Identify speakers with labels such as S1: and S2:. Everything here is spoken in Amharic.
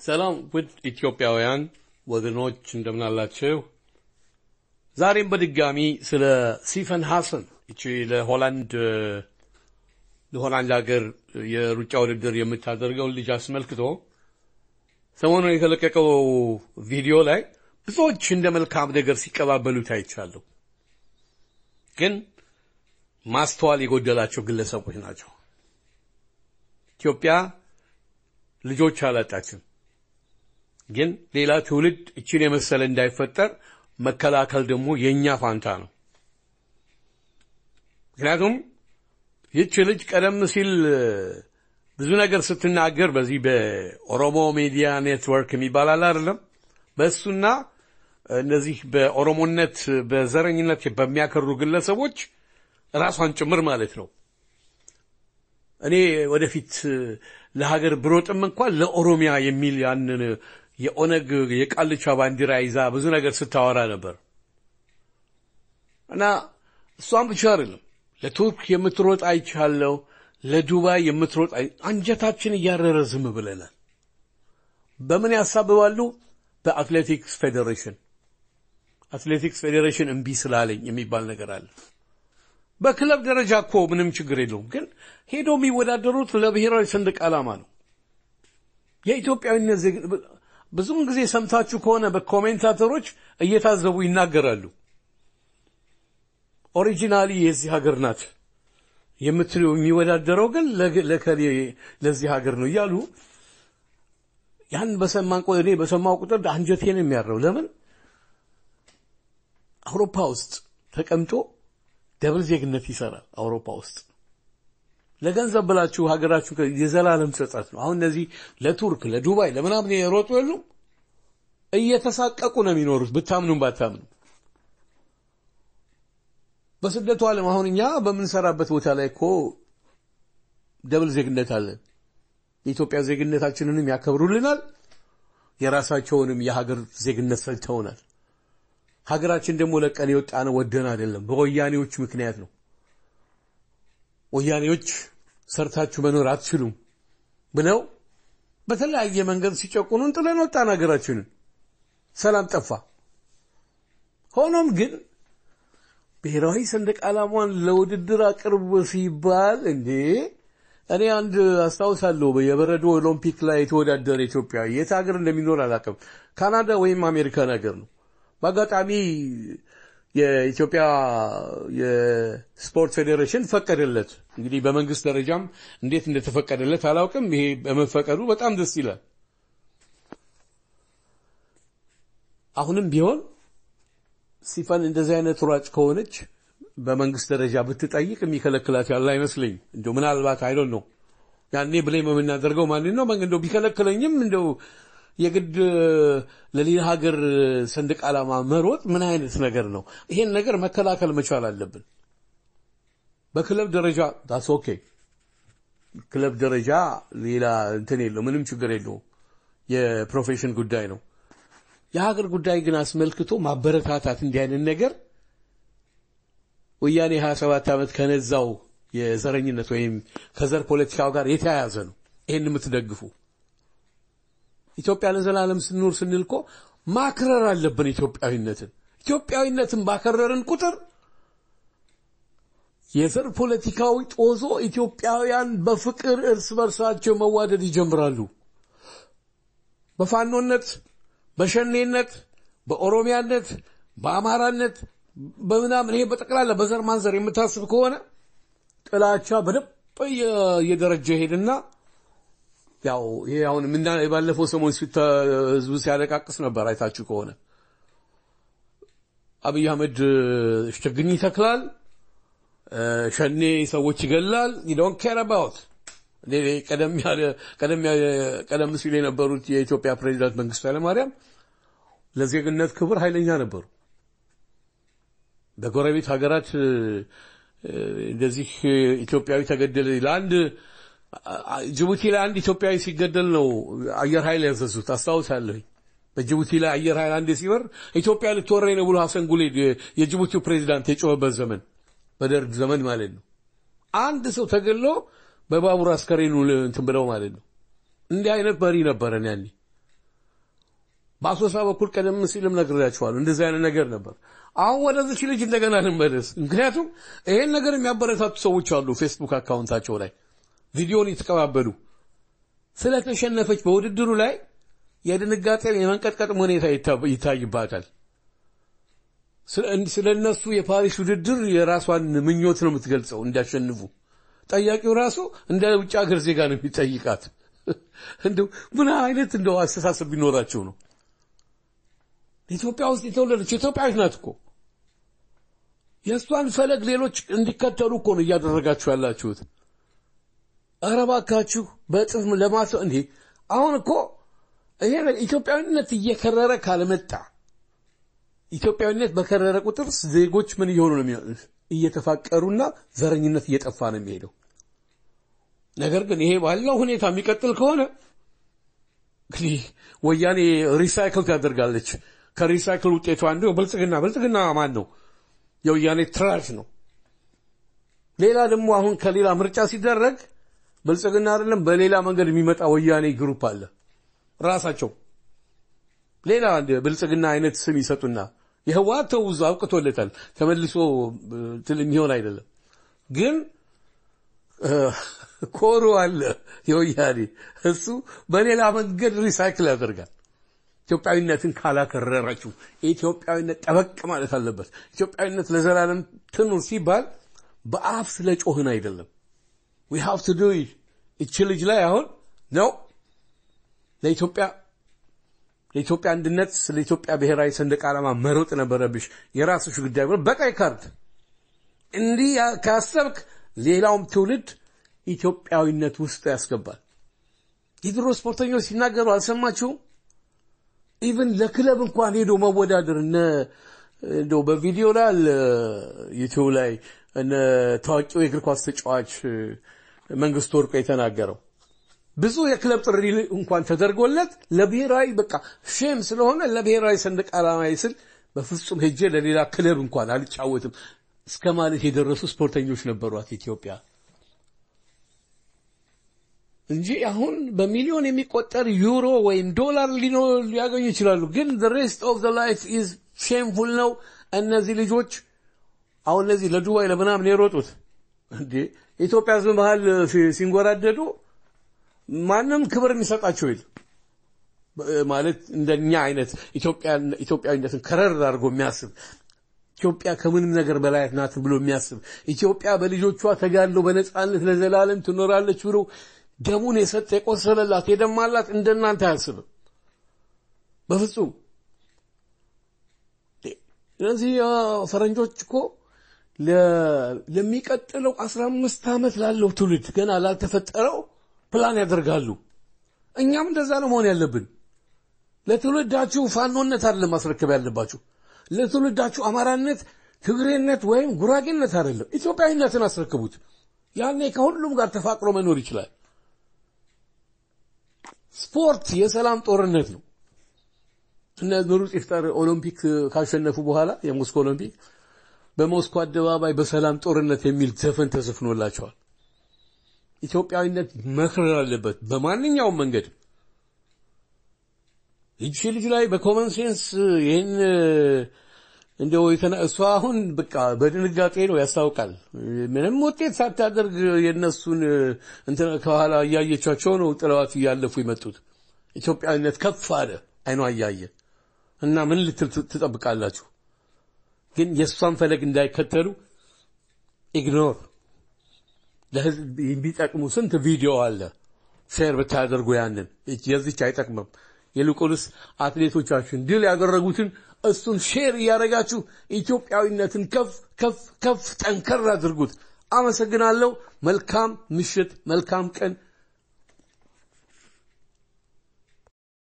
S1: ሰላም ውድ ኢትዮጵያውያን ወገኖች እንደምናላችሁ። ዛሬም በድጋሚ ስለ ሲፈን ሐሰን እቺ ለሆላንድ ለሆላንድ ሀገር የሩጫ ውድድር የምታደርገውን ልጅ አስመልክቶ ሰሞኑን የተለቀቀው ቪዲዮ ላይ ብዙዎች እንደ መልካም ነገር ሲቀባበሉት አይቻለሁ። ግን ማስተዋል የጎደላቸው ግለሰቦች ናቸው። ኢትዮጵያ ልጆች አላጣችም። ግን ሌላ ትውልድ እችን የመሰለ እንዳይፈጠር መከላከል ደግሞ የእኛ ፋንታ ነው። ምክንያቱም ይህች ልጅ ቀደም ሲል ብዙ ነገር ስትናገር በዚህ በኦሮሞ ሚዲያ ኔትወርክ የሚባል አለ አይደለም፣ በእሱና እነዚህ በኦሮሞነት በዘረኝነት በሚያከሩ ግለሰቦች ራሷን ጭምር ማለት ነው። እኔ ወደፊት ለሀገር ብሮጥም እንኳን ለኦሮሚያ የሚል ያንን የኦነግ የቃልቻ ባንዲራ ይዛ ብዙ ነገር ስታወራ ነበር እና እሷም ብቻ አይደለም ለቱርክ የምትሮጥ አይቻለሁ፣ ለዱባይ የምትሮጥ አንጀታችን እያረረ ዝም ብለናል። በምን ያሳብባሉ? በአትሌቲክስ ፌዴሬሽን አትሌቲክስ ፌዴሬሽን እምቢ ስላለኝ የሚባል ነገር አለ። በክለብ ደረጃ እኮ ምንም ችግር የለውም፣ ግን ሄዶ የሚወዳደሩት ለብሔራዊ ሰንደቅ ዓላማ ነው። የኢትዮጵያዊነት ብዙውን ጊዜ ሰምታችሁ ከሆነ በኮሜንታተሮች እየታዘቡ ይናገራሉ። ኦሪጂናሊ የዚህ ሀገር ናት የምትለው የሚወዳደረው ግን ለከሌ ለዚህ ሀገር ነው እያሉ ያን በሰማን እኔ በሰማው ቁጥር አንጀቴን የሚያረው ለምን አውሮፓ ውስጥ ተቀምጦ ደብል ዜግነት ይሰራል። አውሮፓ ውስጥ ለገንዘብ ብላችሁ ሀገራችሁ የዘላለም ጸጸት ነው። አሁን እነዚህ ለቱርክ ለዱባይ ለምናምን የሮጡ የሉም እየተሳቀቁ ነው የሚኖሩት ብታምኑም ባታምኑ። በስደቱ ዓለም አሁን እኛ በምንሰራበት ቦታ ላይ እኮ ደብል ዜግነት አለን። የኢትዮጵያ ዜግነታችንንም ያከብሩልናል፣ የራሳቸውንም የሀገር ዜግነት ሰጥተውናል። ሀገራችን ደግሞ ለቀን የወጣ ነው ወደን አይደለም፣ በወያኔዎች ምክንያት ነው። ወያኔዎች ሰርታችሁ መኖር አትችሉም ብለው በተለያየ መንገድ ሲጨቁኑን ጥለን ወጣን ሀገራችንን። ሰላም ጠፋ። ሆኖም ግን ብሔራዊ ሰንደቅ ዓላማን ለውድድር አቅርብ ሲባል እንዴ እኔ አንድ አስታውሳለሁ የበረዶ ኦሎምፒክ ላይ የተወዳደረ ኢትዮጵያ የት ሀገር እንደሚኖር አላውቅም፣ ካናዳ ወይም አሜሪካን ሀገር ነው። በአጋጣሚ የኢትዮጵያ የስፖርት ፌዴሬሽን ፈቀደለት። እንግዲህ በመንግስት ደረጃም እንዴት እንደተፈቀደለት አላውቅም። ይሄ በመፈቀዱ በጣም ደስ ይላል። አሁንም ቢሆን ሲፈን እንደዚህ አይነት ሯጭ ከሆነች በመንግስት ደረጃ ብትጠይቅ የሚከለክላት ያለ አይመስለኝ። እንደው ምናልባት አይዶን ነው ያኔ ብሌም የምናደርገው ማንን ነው እንደው ቢከለክለኝም እንደው የግድ ለሌላ ሀገር ሰንደቅ ዓላማ መሮጥ ምን አይነት ነገር ነው? ይሄን ነገር መከላከል መቻል አለብን። በክለብ ደረጃ ዳስ ኦኬ። ክለብ ደረጃ ሌላ እንትን የለው፣ ምንም ችግር የለውም። የፕሮፌሽን ጉዳይ ነው። የሀገር ጉዳይ ግን አስመልክቶ ማበረታታት እንዲህ አይነት ነገር ወያኔ 27 ዓመት ከነዛው የዘረኝነት ወይም ከዘር ፖለቲካው ጋር የተያያዘ ነው። ይሄን የምትደግፉ ኢትዮጵያ ለዘላለም ስንኖር ስንል እኮ ማክረር አለብን ኢትዮጵያዊነትን። ኢትዮጵያዊነትን ባከረርን ቁጥር የዘር ፖለቲካዊ ጦዞ ኢትዮጵያውያን በፍቅር እርስ በርሳቸው መዋደድ ይጀምራሉ። በፋኖነት፣ በሸኔነት፣ በኦሮሚያነት፣ በአማራነት፣ በምናምን ይሄ በጠቅላላ በዘር ማንዘር የምታስብ ከሆነ ጥላቻ በደንብ እየደረጀ ሄድና ያው ይሄ አሁን ምና ባለፈው ሰሞን ህዝቡ ሲያለቃቅስ ነበር። አይታችሁ ከሆነ አብይ አህመድ ችግኝ ይተክላል፣ ሸኔ ሰዎች ይገላል። ዶንት ኬር አባውት ቀደም ያለ ቀደም ቀደም ሲል የነበሩት የኢትዮጵያ ፕሬዚዳንት መንግስቱ ኃይለማርያም ለዜግነት ክብር ኃይለኛ ነበሩ። በጎረቤት ሀገራት እንደዚህ ኢትዮጵያዊ ተገደለ ለአንድ ጅቡቲ ላይ አንድ ኢትዮጵያዊ ሲገደል ነው አየር ኃይል ያዘዙት። አስታውሳለሁኝ። በጅቡቲ ላይ አየር ኃይል አንድ ሲበር ኢትዮጵያ ልትወረኝ ነው ብሎ ሐሰን ጉሌድ የጅቡቲው ፕሬዚዳንት የጮኸበት ዘመን በደርግ ዘመን ማለት ነው። አንድ ሰው ተገሎ በባቡር አስከሬኑ እንትን ብለው ማለት ነው። እንዲህ አይነት መሪ ነበረን ያኔ በአሶሳ በኩል ቀደም ሲልም ነግሬያችኋለሁ። እንደዚህ አይነት ነገር ነበር። አሁን ወደዚች ልጅ እንደገና ልንመለስ። ምክንያቱም ይሄን ነገር የሚያበረታቱ ሰዎች አሉ ፌስቡክ አካውንታቸው ላይ ቪዲዮን የተቀባበሉ ስለተሸነፈች በውድድሩ ላይ የድንጋጤ የመንቀጥቀጥ ሁኔታ ይታይባታል። ስለ እነሱ የፓሪስ ውድድር የራሷን ምኞት ነው የምትገልጸው እንዲያሸንፉ። ጠያቂው ራሱ እንደ ውጭ ሀገር ዜጋ ነው የሚጠይቃት። እንደው ምን አይነት እንደው አስተሳሰብ ቢኖራቸው ነው? ኢትዮጵያ ውስጥ የተወለደች ኢትዮጵያዊት ናት እኮ። የእሷን ፈለግ ሌሎች እንዲከተሉ እኮ ነው እያደረጋችሁ ያላችሁት። ኧረ እባካችሁ በእጥፍ ለማሰብ እንዴ! አሁን እኮ ይሄ ኢትዮጵያዊነት እየከረረ ካልመጣ ኢትዮጵያዊነት በከረረ ቁጥር ዜጎች ምን እየሆኑ ነው የሚሆኑት? እየተፋቀሩና ዘረኝነት እየጠፋ ነው የሚሄደው። ነገር ግን ይሄ ባለው ሁኔታ የሚቀጥል ከሆነ እንግዲህ ወያኔ ሪሳይክል ታደርጋለች። ከሪሳይክል ውጤቱ አንዱ ብልጽግና ብልጽግና ማን ነው? የወያኔ ትራሽ ነው። ሌላ ደግሞ አሁን ከሌላ ምርጫ ሲደረግ ብልጽግና አይደለም በሌላ መንገድ የሚመጣ ወያኔ ግሩፕ አለ። ራሳቸው ሌላ ብልጽግና አይነት ስም ይሰጡና የህወሓት ተውዞ አውቅቶለታል። ተመልሶ ትል የሚሆን አይደለም። ግን ኮሮ አለ የወያኔ እሱ በሌላ መንገድ ሪሳይክል ያደርጋል። ኢትዮጵያዊነትን ካላከረራችሁ ኢትዮጵያዊነት ጠበቅ ማለት አለበት። ኢትዮጵያዊነት ለዘላለም ትኑር ሲባል በአፍ ስለ ጮህን አይደለም። ዊ ሃቭ ቱ ዱ እች ልጅ ላይ አሁን ነው ለኢትዮጵያ ለኢትዮጵያ አንድነት ስለ ኢትዮጵያ ብሔራዊ ሰንደቅ ዓላማ መሮጥ ነበረብሽ። የራስሽ ጉዳይ ብሎ በቀይ ካርድ እንዲህ ካሰብክ ሌላውም ትውልድ ኢትዮጵያዊነት ውስጥ ያስገባል። የድሮ ስፖርተኞች ሲናገሩ አልሰማችሁም? ኢቭን ለክለብ እንኳን ሄዶ መወዳደር እነ እንደው በቪዲዮ ላይ አለ ዩቲዩብ ላይ እነ ታዋቂው የእግር ኳስ ተጫዋች መንግስቱ ወርቁ የተናገረው ብዙ የክለብ ጥሪ እንኳን ተደርጎለት ለብሔራዊ በቃ ሼም ስለሆነ ለብሔራዊ ሰንደቅ ዓላማ ስል በፍጹም ሄጄ ለሌላ ክለብ እንኳን አልጫወትም እስከ ማለት የደረሱ ስፖርተኞች ነበሯት ኢትዮጵያ እንጂ አሁን በሚሊዮን የሚቆጠር ዩሮ ወይም ዶላር ሊያገኙ ይችላሉ። ግን ሬስት ኦፍ ላይፍ ኢዝ ሼምፉል ነው። እነዚህ ልጆች አሁን እነዚህ ለዱባይ ለምናምን የሮጡት እንዴ ኢትዮጵያ ሕዝብ መሀል ሲንጎራደዱ ማንም ክብር የሚሰጣቸው የለም። ማለት እንደኛ አይነት ኢትዮጵያዊነትን ከረር አድርጎ የሚያስብ ኢትዮጵያ ከምንም ነገር በላይ ናት ብሎ የሚያስብ ኢትዮጵያ በልጆቿ ተጋድሎ በነፃነት ለዘላለም ትኖራለች ብሎ ደሙን የሰጠ የቆሰለላት የደማላት እንደናንተ አያስብም በፍጹም። እነዚህ ፈረንጆች እኮ ለሚቀጥለው አስራ አምስት ዓመት ላለው ትውልድ ገና ላልተፈጠረው ፕላን ያደርጋሉ። እኛም እንደዛ ነው መሆን ያለብን። ለትውልዳችሁ ፋኖነት አይደለም ማስረከብ ያለባችሁ። ለትውልዳችሁ አማራነት፣ ትግሬነት ወይም ጉራጌነት አይደለም፣ ኢትዮጵያዊነትን አስረክቡት። ያኔ ከሁሉም ጋር ተፋቅሮ መኖር ይችላል። ስፖርት የሰላም ጦርነት ነው። እነ ምሩጽ ይፍጠር ኦሎምፒክ ካሸነፉ በኋላ የሞስኮ ኦሎምፒክ በሞስኮ አደባባይ በሰላም ጦርነት የሚል ዘፈን ተዘፍኖላቸዋል። ኢትዮጵያዊነት መክረር አለበት በማንኛውም መንገድ። ይቺ ልጅ ላይ በኮመን ሴንስ ይህን እንደው እሷ አሁን በቃ በድንጋጤ ነው ያስታውቃል። ምንም ውጤት ሳታደርግ የእነሱን እንትን ከኋላ እያየቻቸው ነው ጥለዋት እያለፉ የመጡት። ኢትዮጵያዊነት ከፍ አለ አይኗ እያየ እና ምን ልትል ትጠብቃላችሁ? ግን የእሷን ፈለግ እንዳይከተሉ ኢግኖር ለህዝብ የሚጠቅሙ ስንት ቪዲዮ አለ። ሼር ብታደርጉ ያንን የዚች አይጠቅምም። ይልቁንስ አትሌቶቻችን ድል ያደረጉትን እሱን ሼር እያደረጋችሁ ኢትዮጵያዊነትን ከፍ ከፍ ከፍ ጠንከር አድርጉት። አመሰግናለሁ። መልካም ምሽት፣ መልካም ቀን